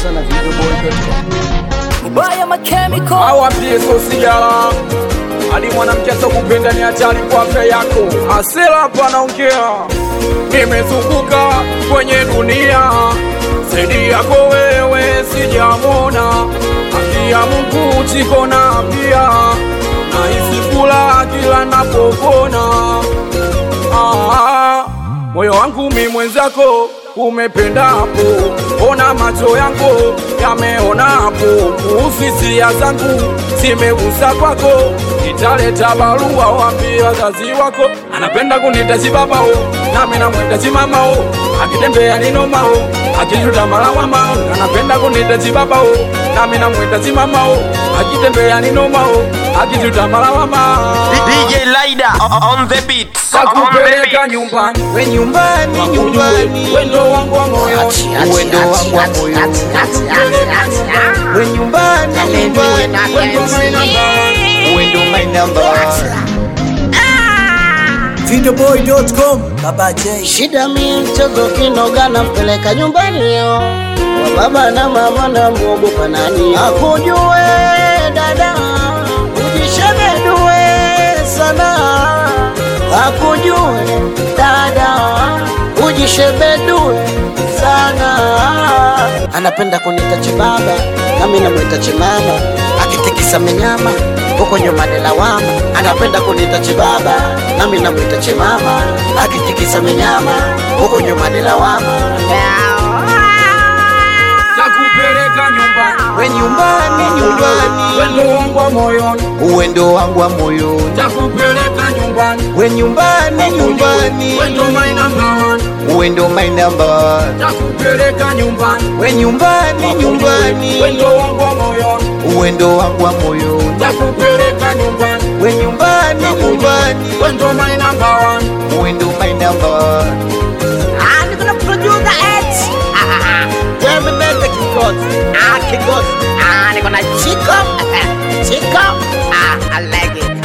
Producer na videoboy.com. Ubaya machemical awapie sigara hadi mwanamke asokupenda ni hatari kwa afya yako. Asela hapa anaongea, nimezunguka kwenye dunia zaidi yako wewe sijamona. Haki ya Mungu chiko na pia nahisi furaha kila napopona. Ah, moyo wangu mi mwenzako umependa hapo, ona macho yangu yameona hapo, kuhusu hisia zangu zimegusa kwako, nitaleta barua waambie wazazi wako, anapenda kunitaji babao, nami namwitaji mamao, akitembea ninomao, akijuta malawamao, anapenda kunitaji babao, nami namwitaji mamao, akitembea ninomao, akijuta malawamao DJ Lida on the beat. On the kakupeleka beat. nyumbani We nyumbani, nyumbani, wendo wangu wa moyo uwendo wangu wa moyo. We nyumbani, nyumbani, wendo mainamba uwendo my number. Videoboy.com Baba J Shida mi mchezo kinoga nampeleka nyumbani yo wa baba na mama na muogopa nani akujue dada ujishemedue sana akujue dada ujishebedue sana anapenda kunita chibaba nami namwita chimama akitikisa minyama huko nyuma ni lawama anapenda kunita chibaba nami namwita chimama akitikisa minyama huko nyuma ni lawama kakupeleka nyumbani We nyumbani, nyumbani, wendo wangu wa moyoni uwendo wangu wa moyo. kakupeleka nyumbani We nyumbani, nyumbani, wendo mainamba uwendo my number. kakupeleka nyumbani We nyumbani, nyumbani, wendo wangu wa moyoni uwendo wangu wa moyo. kakupeleka nyumbani We nyumbani, nyumbani, wendo mainamba uwendo my number. Ah, niko na producer X. Ah, ah, ah. Wewe mbele kikoti. Ah, kikoti. Ah, niko na Chico. Chico. Ah, I like it.